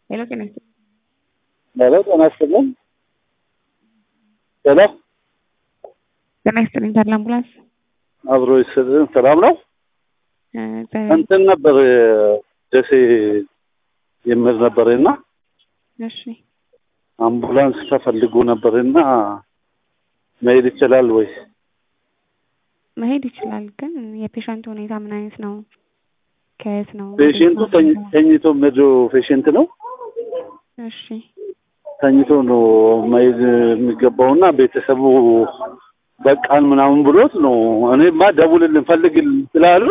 ሄሎ ጤና ይስጥልኝ። ሄሎ ጤና ይስጥልኝ። ሄሎ ጤና ይስጥልኝ። ታዲያ አምቡላንስ አብሮ ይስጥልን። ሰላም ነው። እ፣ ጤና- እንትን ነበር ደሴ የምል ነበርና እሺ አምቡላንስ ተፈልጎ ነበርና መሄድ ይችላል ወይ? መሄድ ይችላል፣ ግን የፔሸንቱ ሁኔታ ምን አይነት ነው? ከየት ነው? ፔሽንቱ ተኝ- ተኝቶ መዶ ፔሽንት ነው እሺ ተኝቶ ነው መሄድ የሚገባውና ቤተሰቡ በቃን ምናምን ብሎት ነው። እኔማ ደውልልን ፈልግልን ስላሉ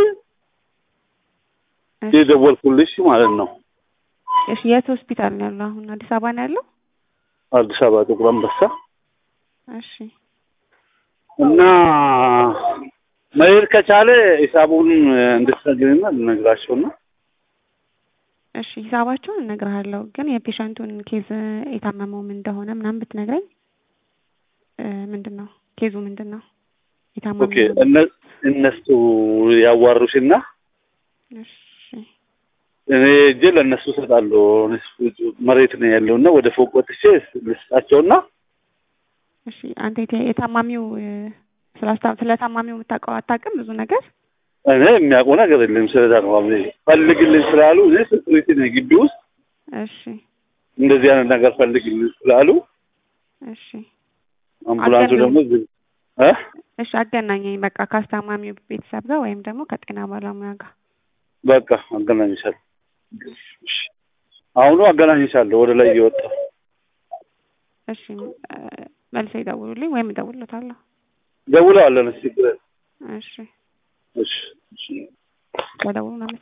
እሺ። የደወልኩልሽ ማለት ነው። እሺ የት ሆስፒታል ነው ያለው? አሁን አዲስ አበባ ነው ያለው? አዲስ አበባ ጥቁር አንበሳ እሺ እና መሄድ ከቻለ ሂሳቡን እንድትነግሪና ልነግራቸውና እሺ ሂሳባቸውን እነግርሃለሁ፣ ግን የፔሸንቱን ኬዝ የታመመው ምን እንደሆነ ምናምን ብትነግረኝ እ፣ ምንድን ነው ኬዙ ምንድን ነው የታመመው? ኦኬ እነ- እነሱ ያዋሩሽና እሺ እኔ እጄ ለእነሱ እሰጣለሁ። መሬት ነው ያለውና ወደ ፎቅ ወጥቼ ልስጣቸውና እሺ አንተ የተ- የታማሚው እ፣ ስላስታ- ስለ ታማሚው የምታውቀው አታውቅም ብዙ ነገር? እኔ የሚያውቀው ነገር የለም ስለ ታማሚ ፈልግልኝ ስላሉ እኔ ሴኩሪቲ ነኝ ግቢ ውስጥ እሺ እንደዚህ አይነት ነገር ፈልግልኝ ስላሉ እሺ አምቡላንሱ አገናኝ- ደግሞ ዝም እ እሺ አገናኘኝ በቃ ከአስታማሚው ቤተሰብ ጋር ወይም ደግሞ ከጤና ባለሙያ ጋር በቃ አገናኝሻለሁ። እሺ። አሁኑ አገናኝሻለሁ ወደ ላይ እየወጣ እሺ እ፣ መልሰው ይደውሉልኝ ወይም እደውልለታለሁ ደውለዋለን። እስኪ እሺ እሺ እሺ ከደውሉ